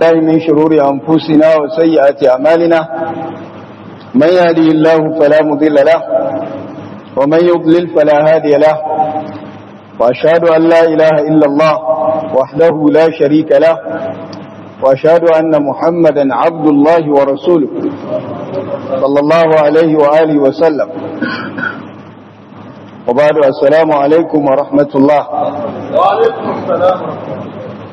الله من شرور أنفسنا وسيئات أعمالنا من يهده الله فلا مضل له ومن يضلل فلا هادي له وأشهد أن لا إله إلا الله وحده لا شريك له وأشهد أن محمدا عبد الله ورسوله صلى الله عليه وآله وسلم وبعد السلام عليكم ورحمة الله وعليكم السلام ورحمة الله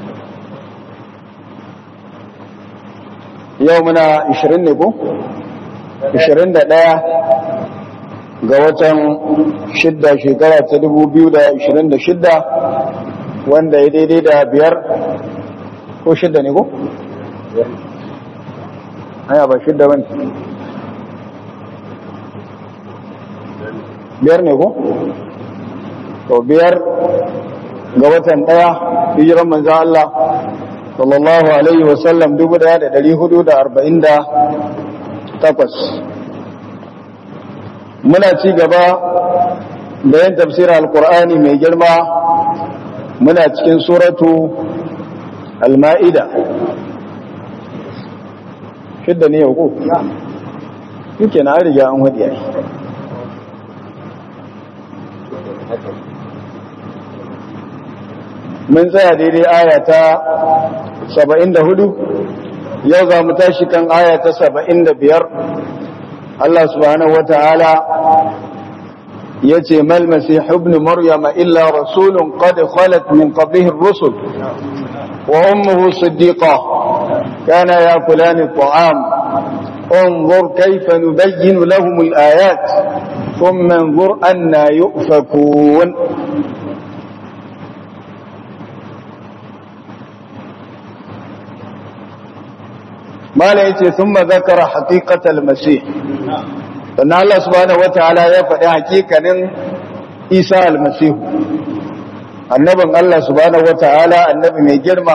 يومنا 20 ne ko 21 ga watan shidda shekara ta 2026 wanda ya daidai da biyar ko shidda ne ko? haya ba shidda ba biyar ne ko? to biyar ga watan daya hijiran manzan Allah sallallahu alaihi wasallam dubu daya da dari hudu da arba'in da takwas muna ci gaba da yin tafsirar alkur'ani mai girma muna cikin suratu al-ma'ida shidda ne yau ko? yake na riga an hadiya mun tsaya daidai aya ta 74 yau za mu tashi kan aya ta 75 Allah subhanahu wata'ala ya ce mal masih ibn maryama illa rasulun qad khalat min qablihi ar-rusul wa ummuhu siddiqa kana yakulani at-ta'am انظر كيف نبين لهم الآيات ثم انظر أنا يؤفكون ما yace ثم ذكر حقيقة المسيح sannan Allah subhanahu wataala ya faɗi hakikanin Isa almasihu annabin Allah subhanahu wataala annabi mai girma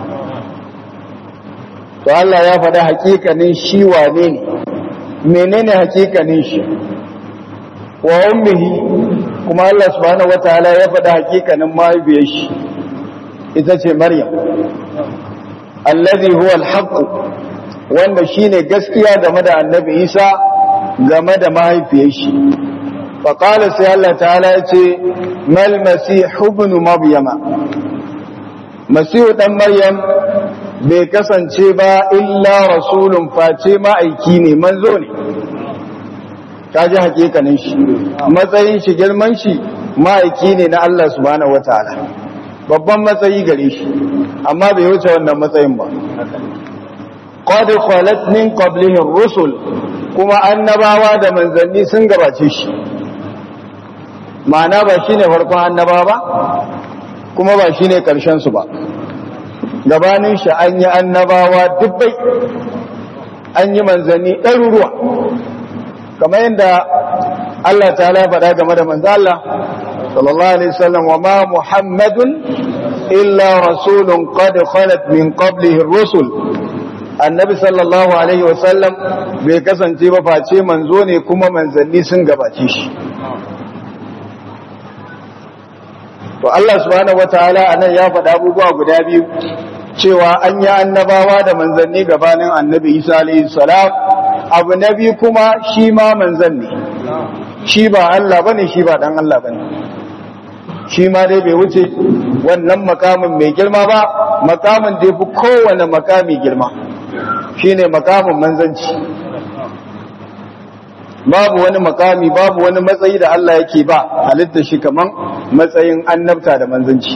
to Allah ya faɗi hakikanin shi wane ne menene hakikanin shi wa ummihi kuma Allah subhanahu wataala ya faɗi hakikanin mahaifiyar shi ita ce Maryam allazi huwa alhaq wanda shine gaskiya game da annabi Isa game da mahaifiyar shi faƙala sai Allah ta'ala ya ce mal masihu ibn maryama masihu dan maryam bai kasance ba illa rasulun face ma'aiki ne manzo ne ta ji hakikanin shi matsayin shi girman shi ma'aiki ne na Allah subhanahu wataala babban matsayi gare shi amma bai wuce wannan matsayin ba qad khalat min qablihi ar-rusul kuma annabawa da manzanni sun gabace shi ma'ana ba shine farkon annabawa ba kuma ba shine karshen su ba gabanin shi an yi annabawa dubbai an yi manzanni ɗaruruwa kamar yadda Allah ta faɗa game da manzo Allah sallallahu alaihi wasallam wa ma muhammadun illa rasulun qad khalat min qablihi ar-rusul annabi sallallahu alaihi wasallam bai kasance ba face manzo ne kuma manzanni sun gabace shi to Allah subhanahu wataala anan ya faɗa abubuwa guda biyu cewa an yi annabawa da manzanni gabanin annabi Isa alaihi salam abu na biyu kuma shi ma manzan ne shi ba Allah bane shi ba dan Allah bane shi ma dai bai wuce wannan makamin mai girma ba makamin da yafi kowane makami girma shine makamin manzanci babu wani makami babu wani matsayi da Allah yake ba halitta shi kaman matsayin annabta da manzanci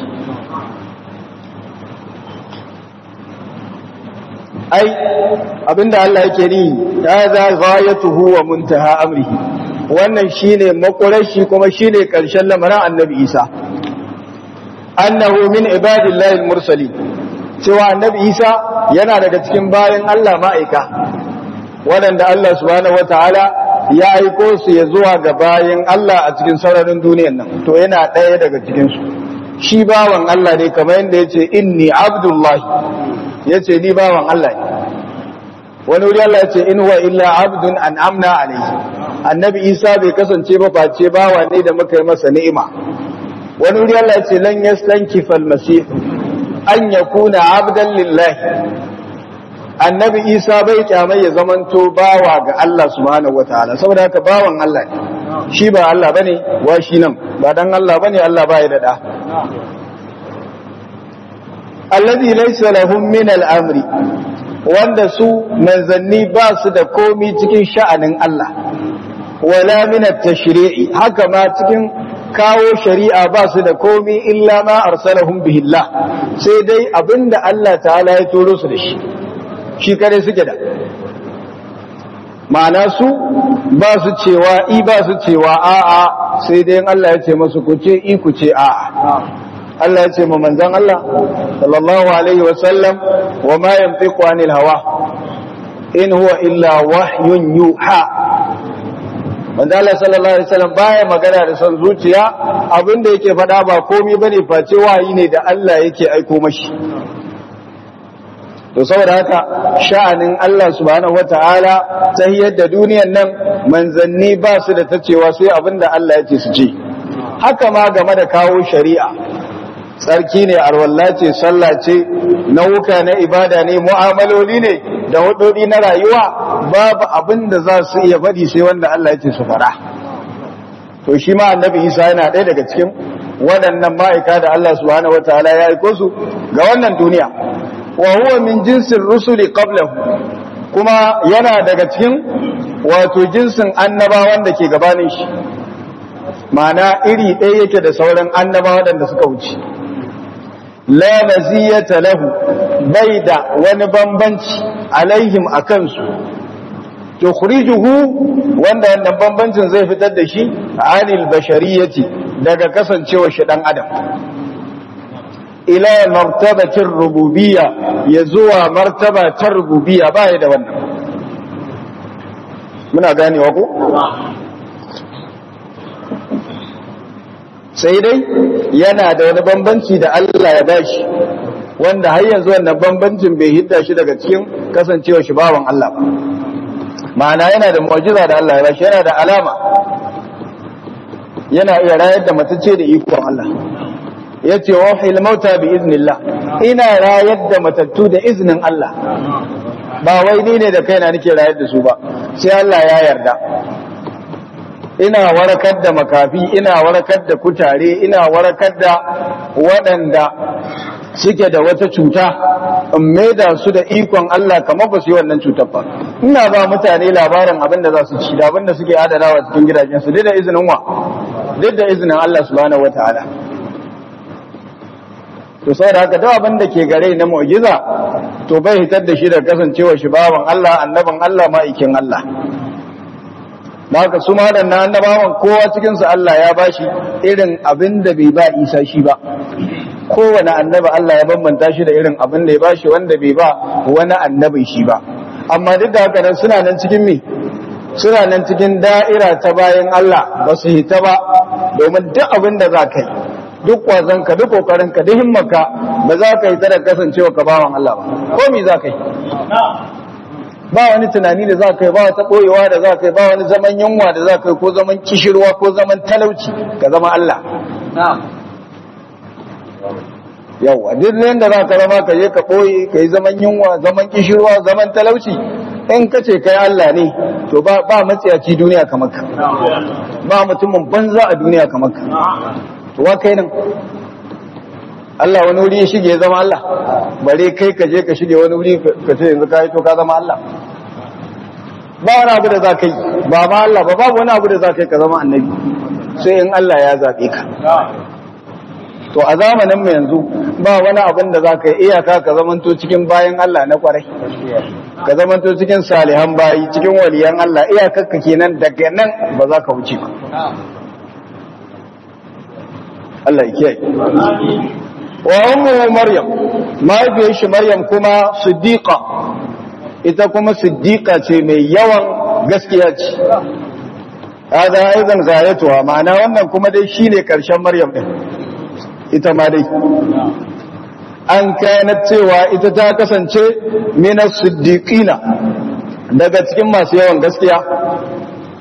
ai abinda Allah yake ni hadha ghayatuhu wa muntaha amrihi wannan shine makurashi kuma shine karshen lamarin annabi Isa annahu min ibadillahi al-mursalin cewa annabi Isa yana daga cikin bayan Allah ma'aika waɗanda Allah subhanahu wataala ya aiko su ya zuwa ga bayan Allah a cikin sararin duniyar nan to yana ɗaya daga cikin su shi bawan Allah ne kamar yadda yace inni abdullahi yace ni bawan Allah ne wani wuri Allah yace in huwa illa abdun an'amna alayhi annabi Isa bai kasance ba face bawa ne da muka yi masa ni'ima wani wuri Allah yace lan yastankifa al-masih an yakuna abdan lillahi annabi isa bai kyamai ya zamanto bawa ga Allah subhanahu wataala saboda haka bawan Allah ne shi ba Allah bane wa shi nan ba dan Allah bane Allah ba ya da da alladhi laysa lahum min al-amri wanda su manzanni ba su da komi cikin sha'anin Allah wala min at-tashri'i haka ma cikin kawo shari'a ba su da komi illa ma arsalahum bihi Allah sai dai abinda Allah ta'ala ya turo su da shi shi kare suke da ma'ana su ba su cewa i ba su cewa a'a sai dai Allah ya ce masu ku ce i ku ce a'a Allah ya ce ma manzon Allah sallallahu alaihi wa sallam wa ma yantiqu anil hawa in huwa illa wahyun yuha manzo Allah sallallahu alaihi wasallam baya magana da son zuciya abinda yake faɗa ba komai bane face wayi ne da Allah yake aiko mashi to saboda haka sha'anin Allah subhanahu wataala ta da duniyar nan manzanni ba su da tacewa sai abinda Allah yake su ce haka ma game da kawo shari'a tsarki ne arwalla ce sallah ce nauka na ibada ne mu'amaloli ne da hudodi na rayuwa babu abin da za su iya faɗi sai wanda Allah ya ce su fara to shi ma annabi Isa yana ɗaya daga cikin waɗannan ma'aika da Allah subhanahu wataala ya aiko su ga wannan duniya wa huwa min jinsin rusuli qablahu kuma yana daga cikin wato jinsin annabawan da ke gabanin shi ma'ana iri ɗaya yake da sauran annabawa waɗanda suka wuce la maziyata lahu bai da wani bambanci alaihim a kansu tukhrijuhu wanda wannan bambancin zai fitar da shi anil bashariyati daga kasancewa shi dan adam ila martabatin rububiyya ya zuwa martaba ta rububiyya baya da wannan muna ganewa ko sai dai yana da wani bambanci da Allah ya bashi wanda har yanzu wannan bambancin bai hidda shi daga cikin kasancewa shi bawan Allah ba ma'ana yana da mu'jiza da Allah ya bashi yana da alama yana iya rayar da matacce da ikon Allah yace wa fil mauta bi iznillah ina rayar da matattu da iznin Allah ba wai ni ne da kaina nake rayar da su ba sai Allah ya yarda ina warakar da makafi ina warakar da kutare ina warakar da waɗanda suke da wata cuta in maida su da ikon Allah kamar ba su yi wannan cutar ba ina ba mutane labarin abin da za su ci da abin da suke adanawa cikin gidajensu duk da izinin wa duk da izinin Allah subhanahu wataala to saboda haka duk abin da ke gare na mu'jiza to bai hitar da shi da kasancewa shi bawan Allah annaban Allah ma'aikin Allah da haka su ma na annabawan kowa cikinsu Allah ya bashi irin abin da bai ba Isa shi ba kowane annabi Allah ya bambanta shi da irin abin da ya bashi wanda bai ba wani annabi shi ba amma duk da haka nan suna nan cikin me suna nan cikin da'ira ta bayan Allah ba su hita ba domin duk abin da za ka yi duk kwazon ka duk kokarin ka duk himmarka ba za ka yi ta da kasancewa ka bawan Allah ba ko me za ka yi ba wani tunani da za ka yi ba wata ɓoyewa da za ka yi ba wani zaman yunwa da za ka yi ko zaman kishirwa ko zaman talauci ka zama Allah yawa duk da za ka zama ka je ka ɓoye ka yi zaman yunwa zaman kishirwa zaman talauci in ka ce kai Allah ne to ba matsiyaci duniya kamar ka ba mutumin banza a duniya kamar ka to wa kai nan Allah wani wuri ya shige ya zama Allah bare kai ka je ka shige wani wuri ka ce yanzu ka yi to ka zama Allah ba wani abu da za ka yi ba ma Allah ba babu wani abu da za ka yi ka zama annabi sai in Allah ya zaɓe ka to a zamanin mu yanzu ba wani abin da za ka yi iyaka ka zamanto cikin bayan Allah na kwarai ka zamanto cikin salihan bayi cikin waliyan Allah iyakar ka kenan daga nan ba za ka wuce ba Allah ya kiyaye wa ummu maryam mahaifiyar shi maryam kuma siddiqa ita kuma siddiqa ce mai yawan gaskiya ce hada aidan gayatuwa ma'ana wannan kuma dai shine karshen maryam din ita ma dai an kana cewa ita ta kasance minas siddiqina daga cikin masu yawan gaskiya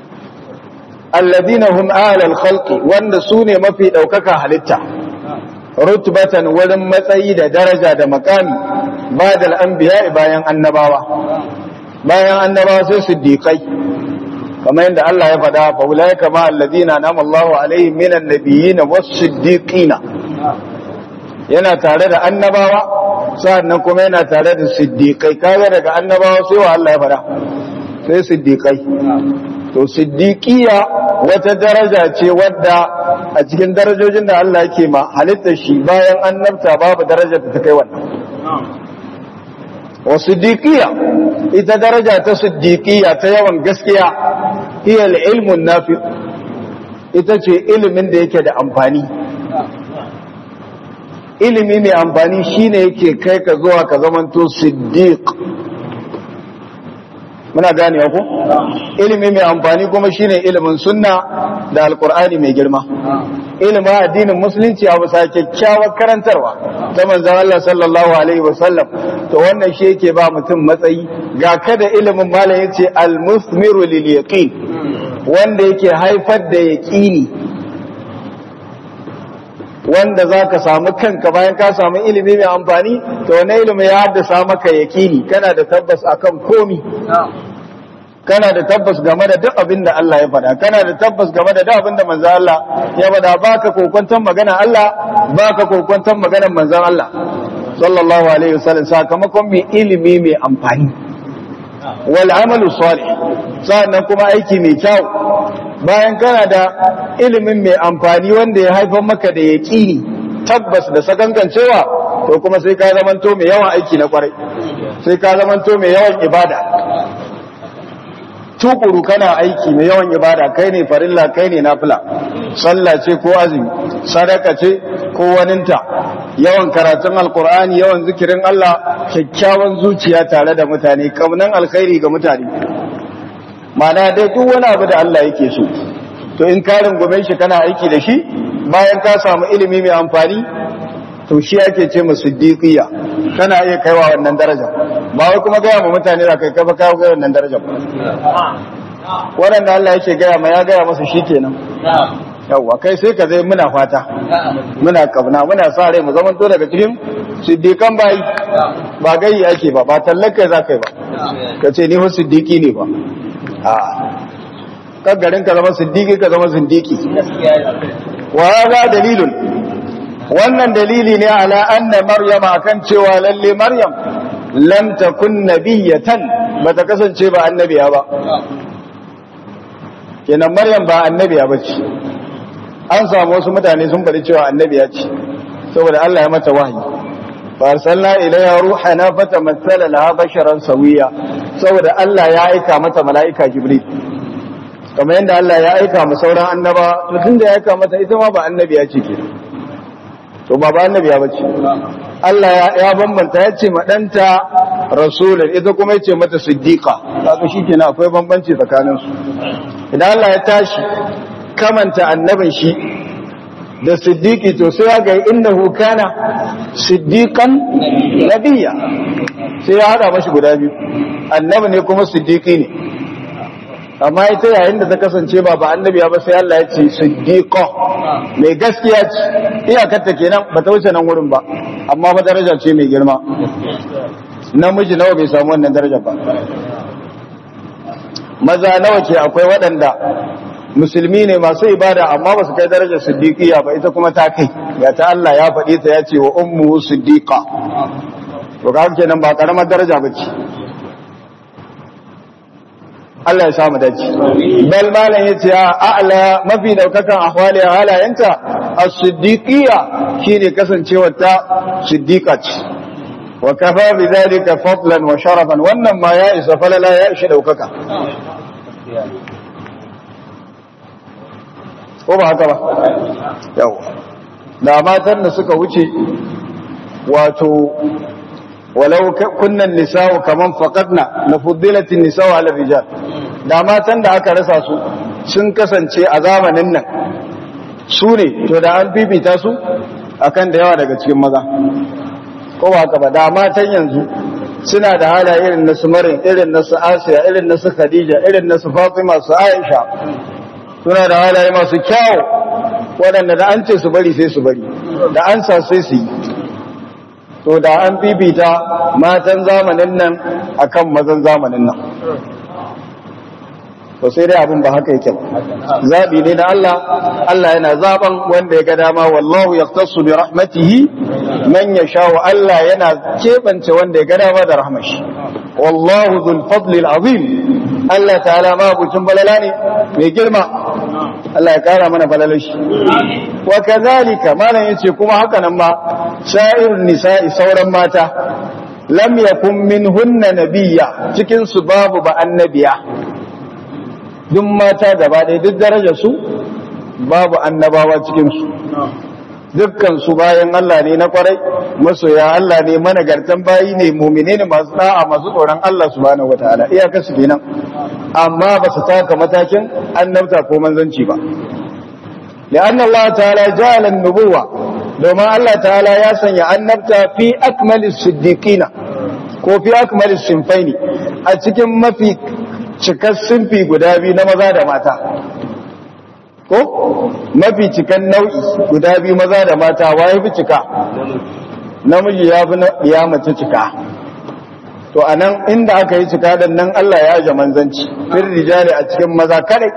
alladina hum alal khalqi wanda su ne mafi daukaka halitta rutbatan wurin matsayi da daraja da makami ba da al'ambiya bayan annabawa bayan annabawa sai siddiqai kamar yadda Allah ya faɗa fa ulai kama alladina nama Allahu alaihim minan nabiyyin was-siddiqina yana tare da annabawa sannan kuma yana tare da siddiqai kaga daga annabawa sai wa Allah ya faɗa sai siddiqai to siddiqiya wata daraja ce wadda a cikin darajojin da Allah yake ma halittar shi bayan annabta babu darajar da ta kai wannan wa siddiqiya ita daraja ta siddiqiya ta yawan gaskiya hiya ilmun nafi ita ce ilimin da yake da amfani ilimi mai amfani shine yake kai ka zuwa ka zamanto siddiq muna gane ku ilimi mai amfani kuma shine ilimin sunna da alkur'ani mai girma ilimin addinin musulunci a bisa kyakkyawar karantarwa ta manzon Allah sallallahu alaihi wasallam to wannan shi yake ba mutum matsayi ga kada ilimin malam yace al-musmiru lil yaqin wanda yake haifar da yaqini wanda za ka samu kanka bayan ka samu ilimi mai amfani to wani ilimi ya haddasa maka yakini kana da tabbas akan komi kana da tabbas game da duk abin da Allah ya faɗa kana da tabbas game da duk abin da manzon Allah ya faɗa baka kokwanton magana Allah baka kokwanton maganar manzon Allah sallallahu alaihi wasallam sakamakon mai ilimi mai amfani wal amalu salih sannan kuma aiki mai kyau bayan kana da ilimin mai amfani wanda ya haifar maka da yaƙini tabbas da sakankancewa to kuma sai ka zamanto mai yawan aiki na kwarai sai ka zamanto mai yawan ibada tukuru kana aiki mai yawan ibada kai ne farilla kai ne nafila sallah ce ko azumi sadaka ce ko waninta yawan karatun alkur'ani yawan zikirin Allah kyakkyawan zuciya tare da mutane kaunan alkhairi ga mutane mana dai duk wani abu da Allah yake so to in ka rungume shi kana aiki da shi bayan ka samu ilimi mai amfani to shi ake ce mu siddiqiya kana iya kaiwa wannan darajar ba wai kuma gaya ma mutane da kai kafa kawo ga wannan darajar ba waɗanda Allah yake gaya ma ya gaya masa shikenan yawwa kai sai ka zai muna fata muna kauna muna sa rai mu zaman to daga cikin siddiqan bayi ba gayi ake ba ba tallaka za kai ba ka ce ni fa siddiqi ne ba kan garin ka zama siddiqi ka zama zindiki wa hada dalilun wannan dalili ne ala anna maryama akan cewa lalle maryam lam takun nabiyatan bata kasance ba annabiya ba kenan maryam ba annabiya ba ce an samu wasu mutane sun bari cewa annabiya ce saboda Allah ya mata wahayi farsalna ilayha ruhana fatamassala laha basharan sawiya saboda Allah ya aika mata mala'ika jibril kamar yadda Allah ya aika mu sauran annaba to tunda ya aika mata ita ma ba annabiya ce ke to ba ba annabiya bace Allah ya bambanta ya ce madanta rasulun ita kuma ya ce mata siddiqa kaga shikenan akwai bambanci tsakanin su idan Allah ya tashi kamanta annabin shi da siddiqi to sai ya ga innahu kana siddiqan nabiyya sai ya hada mashi guda biyu annabi ne kuma siddiqi ne amma ita yayin da ta kasance ba ba annabi ba sai Allah ya ce siddiqa mai gaskiya ce iyakar ta kenan ba ta wuce nan wurin ba amma ba daraja ce mai girma namiji nawa bai samu wannan daraja ba maza nawa ke akwai waɗanda musulmi ne masu ibada amma ba su kai darajar siddiqiya ba ita kuma ta kai ga ta Allah ya faɗi ta ya ce wa ummu siddiqa to ga kenan ba karamar daraja ba ce Allah ya samu dace bal malan yace a'la mafi daukakan ahwali halayenta as-siddiqiyya shine kasancewar ta siddiqa ce wa kafa bi dhalika fadlan wa sharafan wannan ma ya isa falala ya ishi daukaka ko ba haka ba yawa da matan da suka wuce wato walau kunnan nisa'u kaman faqadna la fuddilatin nisa'u ala rijal da matan da aka rasa su sun kasance a zamanin nan su ne to da an bibita su akan da yawa daga cikin maza ko ba haka ba da matan yanzu suna da hala irin na su marin irin na su asiya irin na su khadija irin na su fatima su aisha suna da halaye masu kyawu waɗanda da an ce su bari sai su bari da an sa sai su yi to da an bibita matan zamanin nan akan mazan zamanin nan to sai dai abin ba haka yake zabi ne na Allah Allah yana zaban wanda ya ga dama wallahu yaqtasu bi rahmatihi man yasha wa Allah yana kebance wanda ya ga dama da rahmashi wallahu dhul fadli azim Allah ta'ala ma bucin balala ne mai girma Allah ya kara mana balalar shi wa kadhalika malan yace kuma haka nan ma sha'irun nisa'i sauran mata lam yakun minhunna nabiyya cikin su babu ba annabiya duk mata gaba ɗaya duk darajar su babu annabawa cikin su dukkan su bayan Allah ne na kwarai masoya Allah ne managartan bayi ne mumine ne masu da'a masu tsoron Allah subhanahu wataala iyakar su kenan amma ba su taka matakin annabta ko manzanci ba لأن الله تعالى جعل النبوة domin Allah ta'ala ya sanya annabta fi akmalis siddiqina ko fi akmalis sinfaini a cikin mafi cikar sinfi guda biyu na maza da mata ko mafi cikan nau'i guda biyu maza da mata waye fi cika namiji ya fi ya mace cika to anan inda aka yi cika dan nan Allah ya aje manzanci fil rijali a cikin maza kadai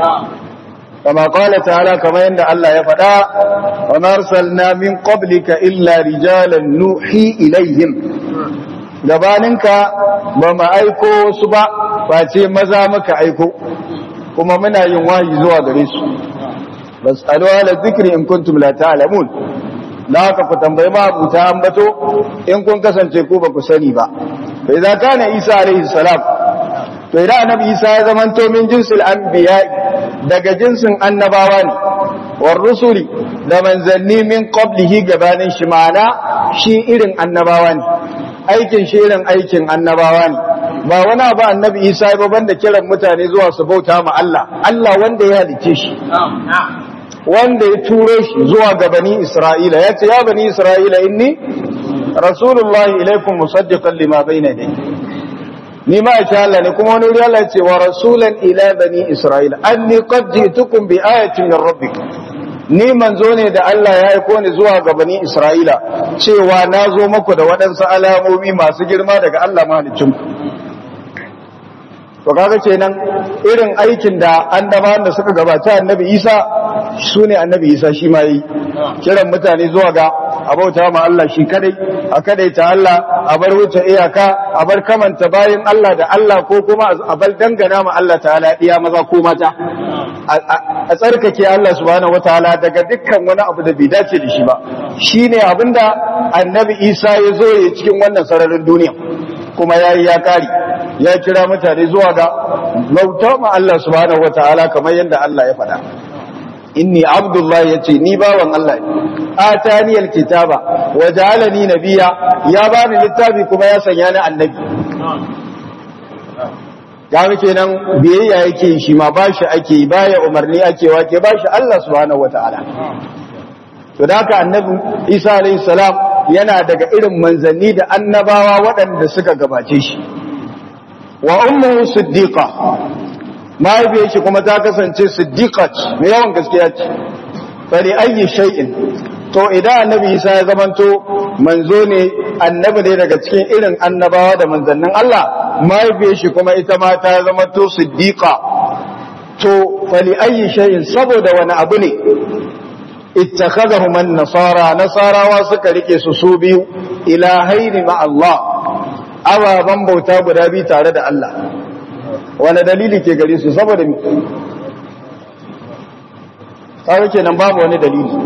كما قال تعالى كما عند الله يفدا وما ارسلنا من قبلك الا رجالا نوحي اليهم gabaninka ba mu aiko su ba ba ce maza muka aiko kuma muna yin wahayi zuwa gare su basalu ala zikri in kuntum la ta'lamun da haka ku tambayi ma abuta ambato in kun kasance ku ba ku sani ba fa idza kana isa alaihi salam to idan annabi isa ya zamanto min jinsil anbiya daga jinsin annabawa ne war rusuli da manzanni min qablihi gabanin shi ma'ana shi irin annabawa ne aikin shi irin aikin annabawa ne ba wani abu annabi isa ba banda kiran mutane zuwa su bauta ma Allah Allah wanda ya halice shi wanda ya turo shi zuwa ga bani Isra'ila ya ce ya bani Isra'ila inni rasulullahi ilaikum musaddiqan lima bayna yadayhi ni ma insha Allah ne kuma wani wuri Allah ya ce wa rasulan ila bani Isra'ila anni qad ji'tukum bi ayatin min rabbikum ni manzo ne da Allah ya aiko ni zuwa ga bani Isra'ila cewa na zo muku da waɗansu alamomi masu girma daga Allah mahaliccinku to kaga kenan irin aikin da annabawan da suka gabata annabi Isa sune annabi Isa shi ma yi kiran mutane zuwa ga abauta ma Allah shi kadai a kadai ta Allah a bar wuce iyaka a bar kamanta bayan Allah da Allah ko kuma a bar dangana ma Allah ta'ala iya maza ko mata a tsarkake Allah subhanahu wataala daga dukkan wani abu da bai dace da shi ba shine abinda annabi Isa ya zo ya cikin wannan sararin duniya kuma yayi ya kare ya kira mutane zuwa ga bauta ma Allah subhanahu wataala kamar yadda Allah ya faɗa inni abdullahi yace ni bawan Allah ne atani alkitaba wa ja'alani nabiyya ya bani littafi kuma ya sanya ni annabi kaga kenan biyayya yake shi ma bashi ake baya umarni ake wake bashi Allah subhanahu wataala to da haka annabi Isa alayhi salam yana daga irin manzanni da annabawa waɗanda suka gabace shi wa ummuhu siddiqa mahaifiyar shi kuma ta kasance siddiqa ce mai yawan gaskiya ce fari ayi shay'in to idan annabi Isa ya zamanto manzo ne annabi ne daga cikin irin annabawa da manzannin Allah mahaifiyar shi kuma ita ma ta zamanto siddiqa to fali ayi shay'in saboda wani abu ne ittakhadahu man nasara nasarawa suka rike su su biyu ilahaini ma Allah ababan bauta guda biyu tare da Allah wani dalili ke gare su saboda mi kawai kenan babu wani dalili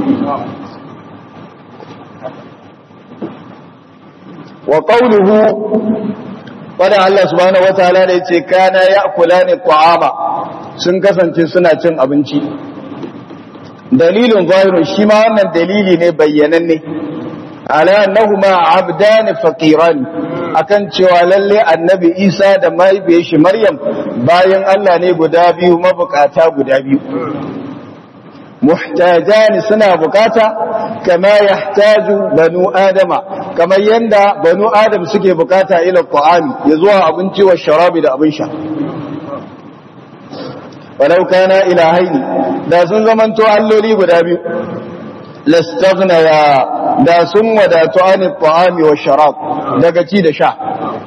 wa qawluhu wanda Allah subhanahu wataala da yace kana ya'kulani ta'ama sun kasance suna cin abinci dalilin zahirun shi ma wannan dalili ne bayyananne ala annahuma abdan faqiran akan cewa lalle annabi Isa da mahaifiyar shi Maryam bayan Allah ne guda biyu mabukata guda biyu muhtajan suna bukata kama yahtaju banu adama kamar yanda banu adam suke bukata ila ta'ami ya zuwa abinci wa sharabi da abin sha walau kana ilahaini da sun zamanto alloli guda biyu lastaghnaya da sun wadatu an ta'ami wa sharab daga ci da sha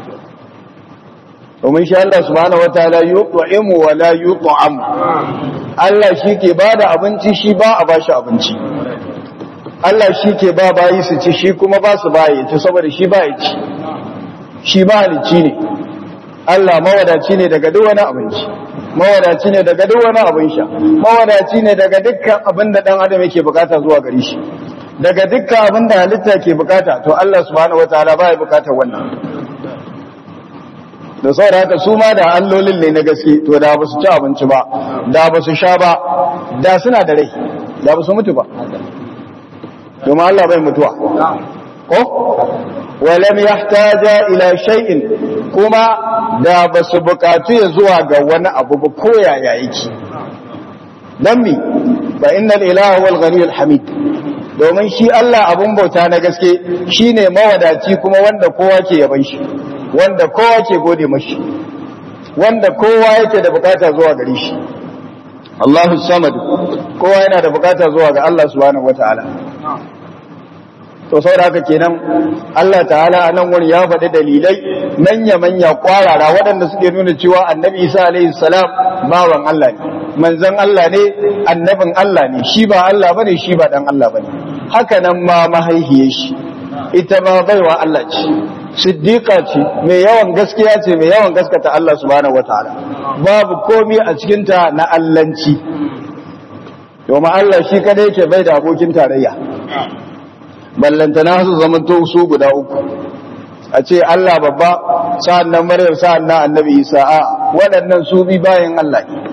domin shi Allah subhanahu wataala yut'imu wa la yut'am Allah shi ke bada abinci shi ba a bashi abinci Allah shi ke ba bayi su ci shi kuma ba su bayi ci saboda shi ba ya ci shi ba halicci ne Allah mawadaci ne daga duk wani abinci mawadaci ne daga duk wani abin sha mawadaci ne daga dukkan abin da dan adam yake bukata zuwa gare shi daga dukkan abin da halitta ke bukata to Allah subhanahu wataala ba ya bukatar wannan da saboda haka su ma da allolin ne na gaske to da ba su ci abinci ba da ba su sha ba da suna da rai da ba su mutu ba domin Allah bai mutuwa ko walam yahtaja ila shay'in kuma da ba su bukatu ya zuwa ga wani abu ba ko yaya yake dan mi fa innal ilaha wal ghaniyul hamid domin shi Allah abun bauta na gaske shine mawadaci kuma wanda kowa ke yaban shi wanda kowa ke gode mashi wanda kowa yake da bukata zuwa gare shi Allahu samad kowa yana da bukata zuwa ga Allah subhanahu wataala to saboda haka kenan Allah ta'ala a nan wurin ya faɗi dalilai manya manya kwarara waɗanda suke nuna cewa annabi Isa alaihi salam bawan Allah ne manzon Allah ne annabin Allah ne shi ba Allah bane shi ba dan Allah bane haka nan ma mahaihiyar shi ita ma baiwa Allah ce siddiqa ce mai yawan gaskiya ce mai yawan gaskata Allah subhanahu wataala babu komi a cikin ta na allanci domin Allah shi kadai yake bai da abokin tarayya ballantana su zamanto su guda uku a ce Allah babba sa'an nan Maryam sa'an nan Annabi Isa a waɗannan su bi bayan Allah ne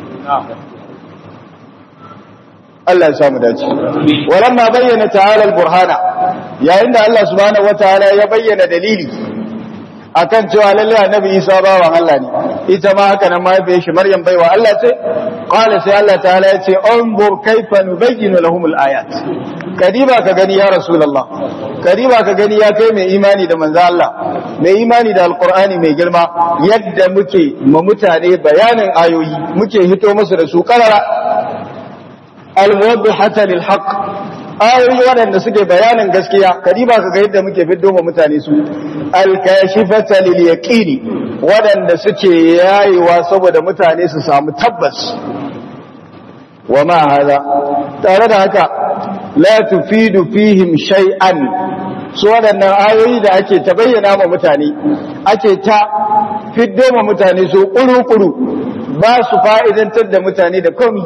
Allah ya samu dace walamma bayyana ta'ala al-burhana yayin da Allah subhanahu wataala ya bayyana dalili akan cewa lalle Annabi Isa bawan Allah ne ita ma haka nan mahaifiyar shi Maryam baiwa Allah ce qala sai Allah ta'ala ya ce anzur kaifa nubayyinu lahum al-ayat kadiba ka gani ya rasulullah kadiba ka gani ya kai mai imani da manzo Allah mai imani da alqur'ani mai girma yadda muke ma mutane bayanin ayoyi muke hito musu da su karara al-muwaddihata lil haqq ayoyi waɗanda suke bayanin gaskiya kadiba ka ga yadda muke fiddo ma mutane su al-kashifata lil yaqini waɗanda suke yayewa saboda mutane su samu tabbas wa ma hada tare da haka la tufidu fihim shay'an su waɗannan ayoyi da ake ta bayyana ma mutane ake ta fiddo ma mutane su kuru-kuru ba su fa'idantar da mutane da komi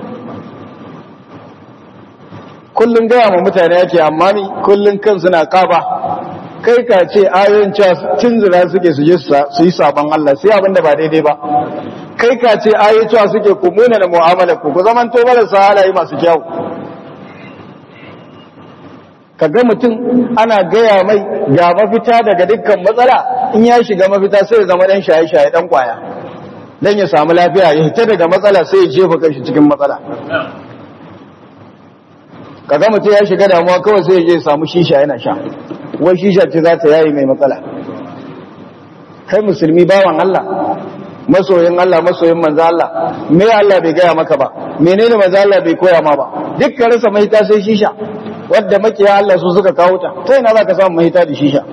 kullum gaya ma mutane yake amma ni kullum kan suna kaba kai ka ce ayoyin cewa tunzura suke su je su yi sabon Allah sai abinda ba daidai ba kai ka ce ayoyin cewa suke ku muna da mu'amala ku ku zaman to marasa halaye masu kyau ka ga mutum ana gaya mai ga mafita daga dukkan matsala in ya shiga mafita sai ya zama dan shaye-shaye dan kwaya dan ya samu lafiya ya hita daga matsala sai ya jefa kanshi cikin matsala kaga mutum ya shiga damuwa kawai sai ya je samu shisha yana sha wai shisha ce za ta yayi mai matsala kai musulmi bawan Allah masoyin Allah masoyin manzo Allah me Allah bai gaya maka ba menene manzo Allah bai koya ma ba dukkan rasa mahita sai shisha wadda makiya Allah su suka kawo ta ta ina zaka samu mahita da shisha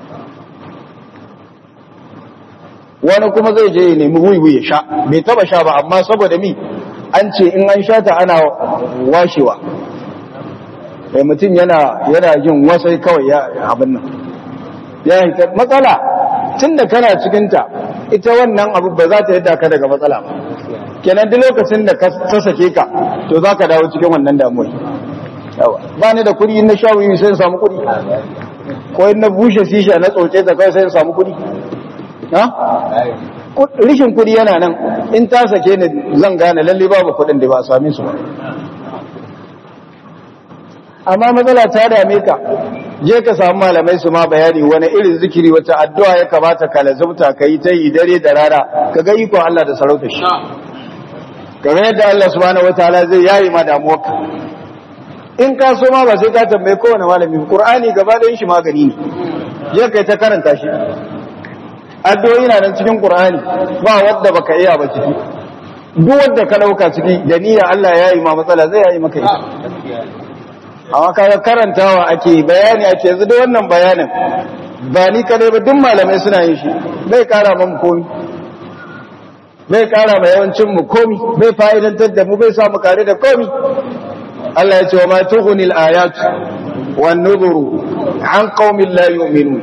wani kuma zai je ya nemi wuyi ya sha bai taba sha ba amma saboda mi an ce in an sha ta ana washewa sai mutum yana yana jin wasai kawai ya abin nan ya hita matsala tunda kana cikin ta ita wannan abu ba za ta yadda ka daga matsala ba kenan duk lokacin da ka sake ka to za ka dawo cikin wannan damuwa yawa ba ni da kuɗi na sha wuyi sai in samu kuɗi ko in na bushe sisha na tsoce ta kai sai in samu kuɗi ha rishin kuɗi yana nan in ta sake ni zan gane lalle babu kuɗin da ba a same su ba amma matsala ta dame ka je ka samu malamai su ma bayani wani irin zikiri wata addu'a ya kamata ka lazumta ka yi ta yi dare da rana ka ga ikon Allah da sarauta shi kamar yadda Allah subhanahu wataala zai yayi ma damuwarka in ka so ma ba sai ka tambaye kowane malami Qur'ani gaba da shi magani ne je kai ta karanta shi addu'o'i na nan cikin Qur'ani ba wanda baka iya ba ciki duk wanda ka dauka ciki da niyya Allah ya yi ma matsala zai yayi maka ita amma kaga karantawa ake bayani ake yanzu da wannan bayanin ba ni kadai ba duk malamai suna yin shi bai kara mu komi bai kara ma yawancin mu komi bai fa'idantar da mu bai sa mu kare da komi Allah ya ce wa ma tughni al-ayatu wan nuzuru an qaumin la yu'minun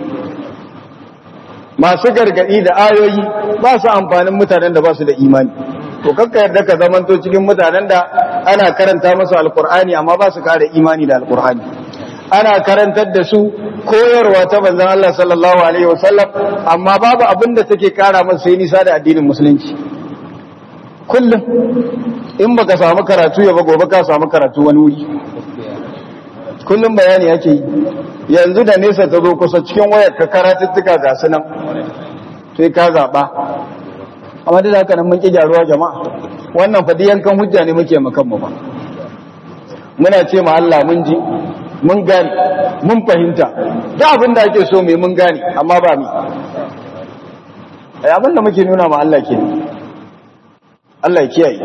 masu gargadi da ayoyi ba su amfanin mutanen da ba su da imani to kakka yarda ka zamanto cikin mutanen da ana karanta masu alkur'ani amma ba su kare imani da alkur'ani ana karantar da su koyarwa ta banzan Allah sallallahu alaihi wasallam amma babu abin da take kara masu sai nisa da addinin musulunci kullum in baka samu karatu ya ba gobe ka samu karatu wani wuri kullum bayani yake yi yanzu da nesa ta zo kusa cikin wayar ka karatuttuka ga su nan sai ka zaɓa amma da haka nan mun ƙi gyaruwa jama'a wannan fadi yankan hujja ne muke makan mu ba muna ce ma Allah mun ji mun gane mun fahimta da abin da ake so mai mun gane amma ba mi ai abin da muke nuna ma Allah ke Allah ya kiyaye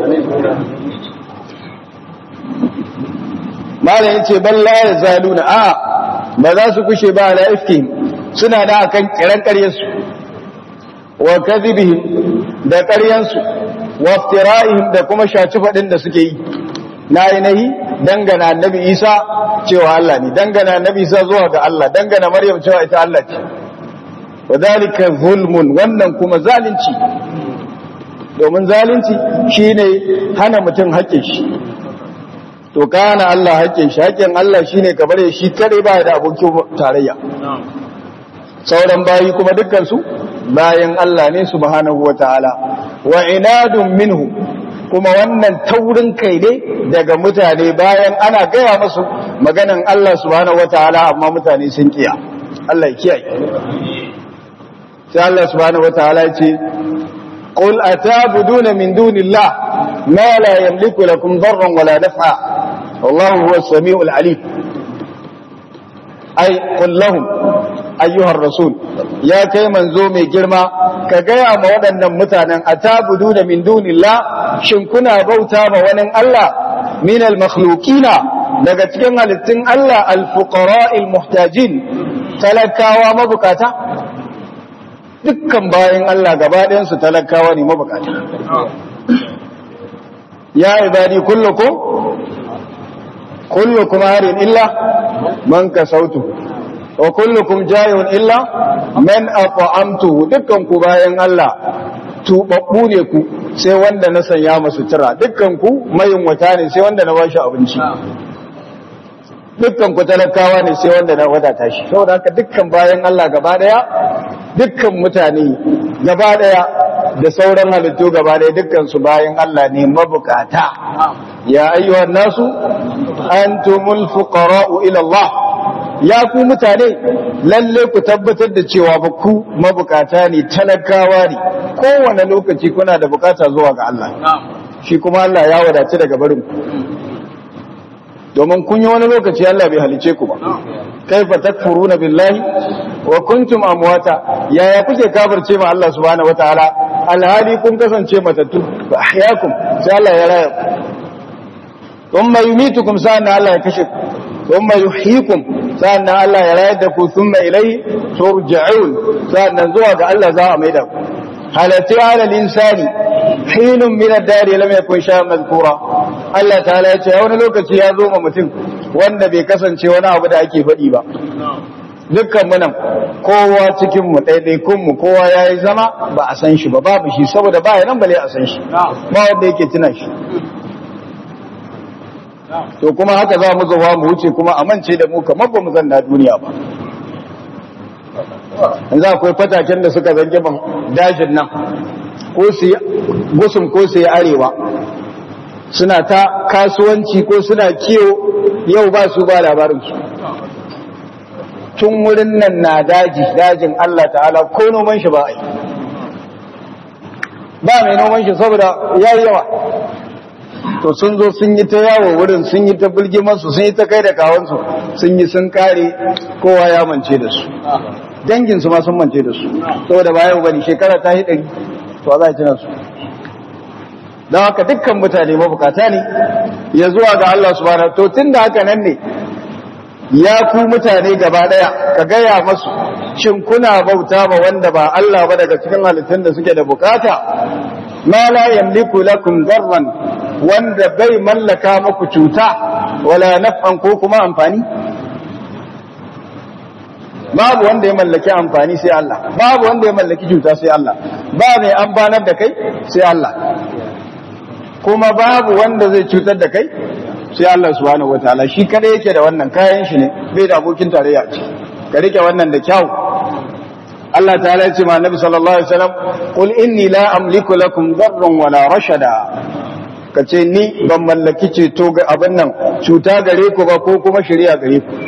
malam yace bal la yazaluna a ba za su kushe ba ala ifkihim suna da akan kiran ƙaryarsu wa kadhibihim da ƙaryansu wa iftira'ihim da kuma shaci fadin da suke yi na nahi dangana annabi Isa cewa Allah ne dangana annabi Isa zuwa ga Allah dangana Maryam cewa ita Allah ce wadhalika zulmun wannan kuma zalunci domin zalunci shine hana mutum haƙƙin shi to kana Allah haƙƙin shi haƙƙin Allah shine ka bare shi kare ba da abokin tarayya sauran bayi kuma dukkan su bayan Allah ne subhanahu wataala wa inadun minhu kuma wannan taurin kai ne daga mutane bayan ana gaya musu maganan Allah subhanahu wataala amma mutane sun kiya Allah ya kiyaye sai Allah subhanahu wataala ya ce qul atabuduna min dunillah ma la yamliku lakum darran wala naf'a wallahu huwas samiul alim ai qul lahum ayyuhar rasul ya kai manzo mai girma ka gaya ma waɗannan mutanen atabudu da min dunillah shin kuna bauta ma wani Allah min al-makhluqina daga cikin halittun Allah al-fuqara'il muhtajin talakawa mabukata dukkan bayan Allah gaba ɗayan su talakawa ne mabukata ya ibadi kullukum kullukum harin illa man kasautu wa kullukum jayun illa man at'amtuhu dukkan ku bayan Allah tubabbu ne ku sai wanda na sanya masu tira dukkan ku mayin wata ne sai wanda na bashi abinci dukkan ku talakawa ne sai wanda na wadata shi saboda haka dukkan bayan Allah gaba daya dukkan mutane gaba daya da sauran halittu gaba daya dukkan su bayan Allah ne mabukata ya ayyuhan nasu antumul fuqara'u ila Allah ya ku mutane lalle ku tabbatar da cewa ba ku mabukata ne talakawa ne kowane lokaci kuna da bukata zuwa ga Allah shi kuma Allah ya wadace daga barin ku domin kun yi wani lokaci Allah bai halice ku ba kaifa takfuruna billahi wa kuntum amwata yaya kuke kafirce ma Allah subhanahu wataala alhali kun kasance matattu fa ahyakum sai Allah ya raya ku thumma yumitukum sa'an Allah ya kashe ku thumma yuhyikum sa'an Allah ya rayar da ku thumma ilayhi turja'un sa'an zuwa ga Allah za a maida ku halati ala al-insani hinun min ad-dari lam yakun shay'an mazkura Allah ta'ala ya ce wani lokaci ya zo ma mutum wanda bai kasance wani abu da ake faɗi ba dukkan mu nan kowa cikin mu ɗaiɗaikun mu kowa yayi zama ba a san shi ba babu shi saboda ba nan bale a san shi ba wanda yake tuna shi to kuma haka za mu zuwa mu wuce kuma a mance da mu kamar ba mu zanna duniya ba yanzu akwai fataken da suka zange ban dajin nan ko su yi gusum ko su yi arewa suna ta kasuwanci ko suna kiyo yau ba su ba labarinsu tun wurin nan na daji dajin Allah ta'ala ko noman shi ba a yi ba mai noman shi saboda ya yi yawa to sun zo sun yi ta yawo wurin sun yi ta bulgimansu sun yi ta kai da kawansu sun yi sun kare kowa ya mance da su danginsu ma sun mance da su saboda ba yau bane shekara ta yi ɗari to za a ci su don haka dukkan mutane mabukata ne ya zuwa ga Allah subhanahu to tun da haka nan ne ya ku mutane gaba daya ka gaya masu shin kuna bauta ma wanda ba Allah ba daga cikin halittun da suke da bukata ma la yamliku lakum darran wanda bai mallaka muku cuta wala naf'an ko kuma amfani babu wanda ya mallaki amfani sai Allah babu wanda ya mallaki cuta sai Allah ba mai amfanar da kai sai Allah kuma babu wanda zai cutar da kai sai Allah subhanahu wataala shi kada yake da wannan kayan shi ne bai da abokin tarayya ce ka rike wannan da kyau Allah ta'ala ya ce ma Annabi sallallahu alaihi wasallam qul inni la amliku lakum darran wala rashada kace ni ban mallaki ceto ga abin nan cuta gare ku ba ko kuma shari'a gare ku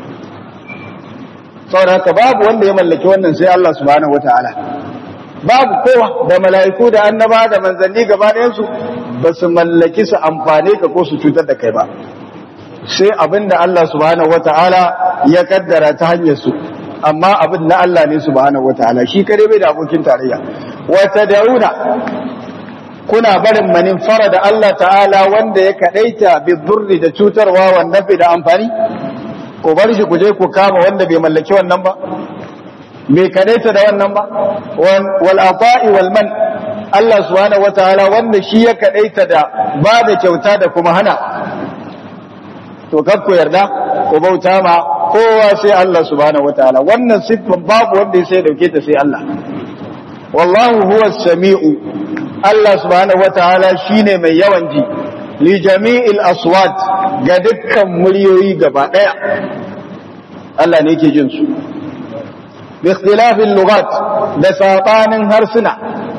saboda haka babu wanda ya mallaki wannan sai Allah subhanahu wataala babu kowa da mala'iku da annaba da manzanni gaba ɗayan su ba su mallaki su amfane ka ko su cutar da kai ba sai abinda Allah subhanahu wataala ya kaddara ta hanyar su amma abin na Allah ne subhanahu wataala shi kare bai da abokin tarayya wa tad'una kuna barin manin fara da Allah ta'ala wanda ya kadaita bi dhurri da cutarwa wanda bai da amfani ko bar shi ku je ku kama wanda bai mallaki wannan ba bai kadaita da wannan ba wal ata'i wal man Allah subhanahu wataala wanda shi ya kadaita da ba da kyauta da kuma hana to kar ku yarda ku bauta ma kowa sai Allah subhanahu wataala wannan siffan babu wanda sai dauke ta sai Allah wallahu huwa samiu Allah subhanahu wataala shine mai yawan ji li jami'il aswat ga dukkan muryoyi gaba daya Allah ne yake jin su bi ikhtilafil lughat da sabanin harsuna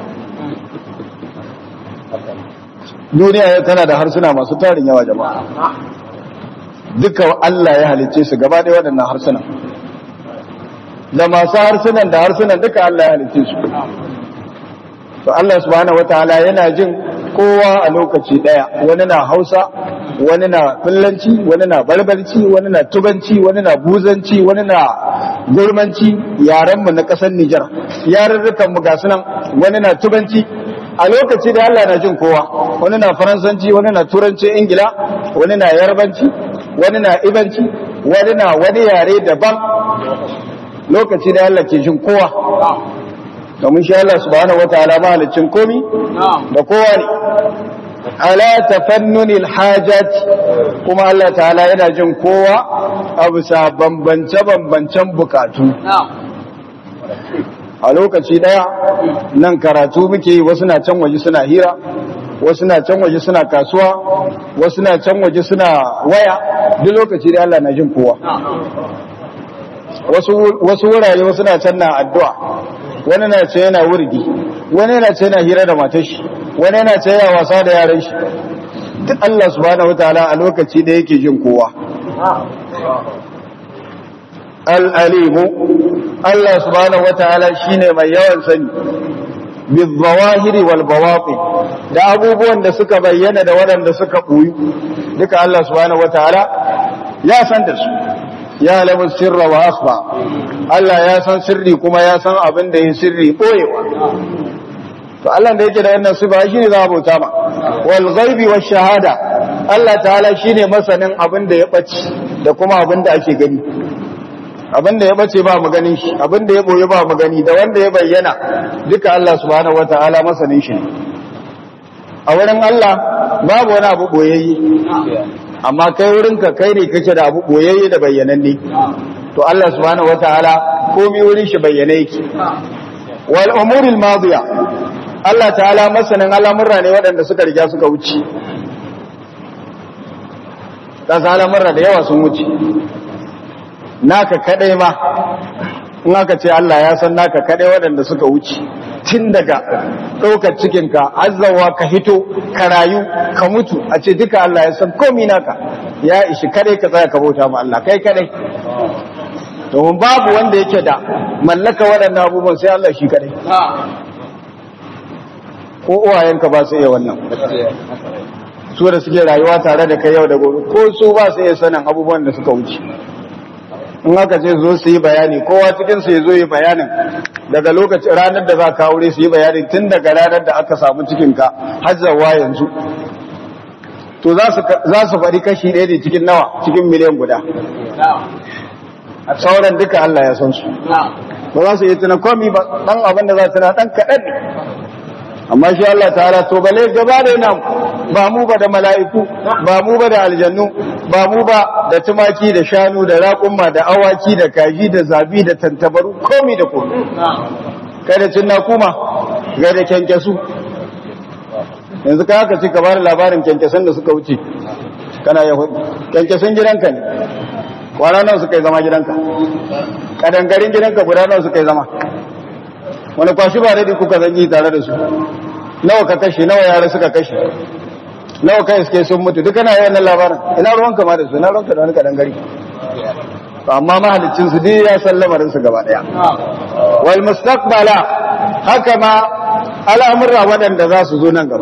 duniya tana da harsuna masu tarin yawa jama'a duka Allah ya halicce su gaba ɗaya waɗannan harsunan da masu harsunan da harsunan duka Allah ya halicce su to Allah subhanahu wataala yana jin kowa a lokaci ɗaya wani na Hausa wani na Fullanci wani na Barbarci wani na Tubanci wani na Buzanci wani na Gurmanci yaran mu na ƙasar Nijar yarurrukan mu ga sunan wani na Tubanci a lokaci da Allah na jin kowa wani na Faransanci wani na Turanci Ingila wani na Yarbanci wani na ibanci wani na wani yare daban lokaci da Allah ke jin kowa domin shi Allah subhanahu wataala mahalicin komi da kowa ne ala tafannunil hajat kuma Allah ta'ala yana jin kowa a bisa bambance bambancen bukatu a lokaci daya nan karatu muke yi wasu na can waje suna hira wasu na can waje suna kasuwa wasu na can waje suna waya duk lokaci da Allah na jin kowa wasu wurare wasu na can na addu'a wani na ce yana wurgi wani yana ce yana hira da matar shi wani yana ce yana wasa da yaran shi duk Allah subhanahu wataala a lokaci da yake jin kowa al-alimu Allah subhanahu wataala shine mai yawan sani bizawahiri wal bawatin da abubuwan da suka bayyana da waɗanda suka ɓoyi duka Allah subhanahu wataala ya san da su ya lamu sirra wa akhfa Allah ya san sirri kuma ya san abin da ya sirri ɓoyewa to Allah da yake da wannan sifa shine za a bauta ma wal ghaibi wash shahada Allah ta'ala shine masanin abin da ya bace da kuma abin da ake gani abinda ya bace ba mu ganin shi abinda ya boye ba mu gani da wanda ya bayyana duka Allah subhanahu wataala masanin shi a wurin Allah babu wani abu boyayye amma kai wurin ka kai ne kake da abu boyayye da bayyananne to Allah subhanahu wataala komai wurin shi bayyane yake wal umuril madiya Allah ta'ala masanin al'amurra ne waɗanda suka riga suka wuce da al'amurra da yawa sun wuce naka kadai ma in aka ce Allah ya san naka kadai waɗanda suka wuce tun daga ɗaukar cikinka azzawa ka hito ka rayu ka mutu a ce duka Allah ya san komi naka ya ishi kadai ka tsaya ka bauta ma Allah kai kadai domin babu wanda yake da mallaka waɗannan abubuwan sai Allah shi kadai ko uwayenka ba su iya wannan su da suke rayuwa tare da kai yau da gobe ko su ba su iya sanin abubuwan da suka wuce in aka ce zo su yi bayani kowa cikin su ya zo yi bayanin daga lokacin ranar da za ka aure su yi bayanin tun daga ranar da aka samu cikinka har zawa yanzu to za su faɗi kashi ɗaya ne cikin nawa cikin miliyan guda sauran duka Allah ya san su ba za su yi tuna komi ba dan abin da za su na dan kaɗan ne amma shi Allah ta'ala to bale gaba da nan ba mu ba da mala'iku ba mu ba da aljannu ba mu ba da tumaki da shanu da raƙumma da awaki da kaji da zabi da tantabaru komi da komi kai da cinna kuma ga da kyankyasu yanzu ka haka ci ka bada labarin kyankyasan da suka wuce kana yahudi kyankyasan gidanka ne kwana nawa suka yi zama gidanka kadangarin gidanka guda nawa suka yi zama wani kwashi ba daɗi kuka zanyi tare da su nawa ka kashe nawa yara suka kashe nawa kai suke sun mutu duka na yawan labarin ina ruwanka ma da su ina ruwanka da wani kadangari amma mahalicin su dai ya san lamarin su gaba daya wal mustaqbala haka ma al'amurra waɗanda za su zo nan gaba